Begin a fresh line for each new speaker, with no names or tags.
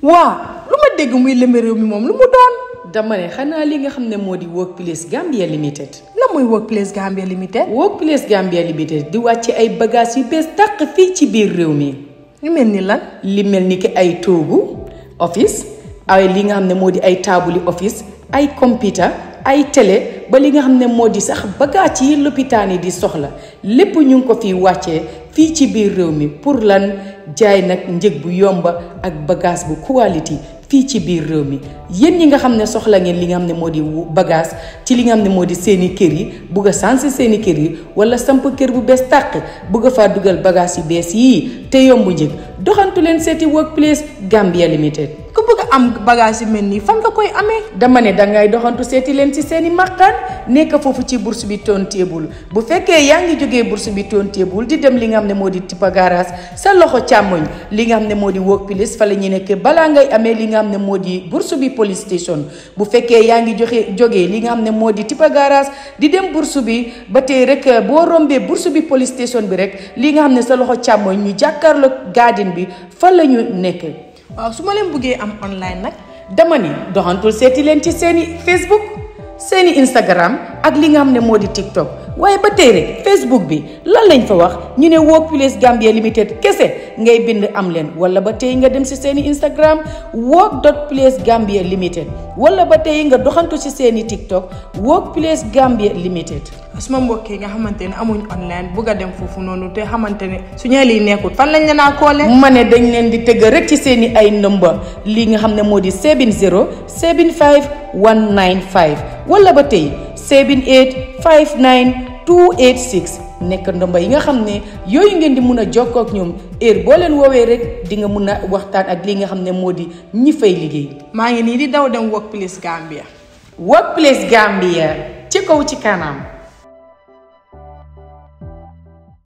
waa lu ma dégg muy lëmbe réew mi moom lu mu doon
dama ne xanaa li nga xam ne moo di Workplace Gambia Limited.
la muy Workplace Gambia Limited
Workplace Gambia Limited di wàcce ay bagages yu bees tàq fii ci biir réew mi.
ñu mel ni lan
li mel ni ki ay toogu office ay li nga xam ne moo di ay taabuli office ay computer ay télé ba li nga xam ne moo di sax bagages yi lopitaan yi di soxla lépp ñu ngi ko fi wàccee fii ci biir réew mi pour lan jaay nag njëg bu yomba ak bagage bu quality fii ci biir réew mi yéen ñi nga xam ne soxla ngeen li nga xam ne moo di bagage ci li nga xam ne moo di seeni kër yi bugg a sansi seeni kër yi wala samp kër bu bees tàq bugg a faa dugal bagage yu bees yii te yombu njëg doxantu leen seeti Workplace Gambia Limited.
ku bëgg a am bagage yu mel nii fan nga koy amee
dama ne dangay doxantu seeti leen ci seeni màqaan nekk foofu ci bourse bi Tontable bu fekkee yaa ngi jógee bourse bi Tontable di dem li nga xam ne moo di Tipa Garage sa loxo càmmoñ li nga xam ne moo di Workplace fa la ñu nekk balaa ngay amee li nga xam ne moo di bourse bi police station bu fekkee yaa ngi joxe jógee li nga xam ne moo di Tipa Garage di dem bourse bi ba tey rek boo rombee bourse bi police station bi rek li nga xam ne sa loxo càmmoñ ñu jàkkaarloo garden bi fa la ñu nekk.
waaw su ma leen bëggee am online nag
dama ni doxantul seeti leen ci seeni Facebook seeni Instagram ak li nga xam ne moo di TikTok waaye ba tey rek Facebook bi lan lañ fa wax ñu ne Workplace Gambia Limited kese ngay bind am leen wala ba tey nga dem si seeni Instagram work dot place Gambia Limited wala ba tey nga doxantu ci seeni TikTok Workplace Gambia Limited.
suma mbokk yi nga xamante ne amuñ online bëgg a dem foofu noonu te xamante ne su ñee lii nekkul fan lañ leen a koole
ma ne dañ leen di tëgg rek ci seeni ay number li nga xam ne moo di 70 75 195 wala ba tey 78 59 286 nekk ndomba yi nga xam ne yooyu ngeen di mun a jokkoo ak ñoom heure boo leen woowee rek di nga mun a waxtaan ak li nga xam ne moo di ñi fay liggéey.
maa ngi nii di daw dem Workplace Gambia
Workplace Gambia ci kaw ci kanam.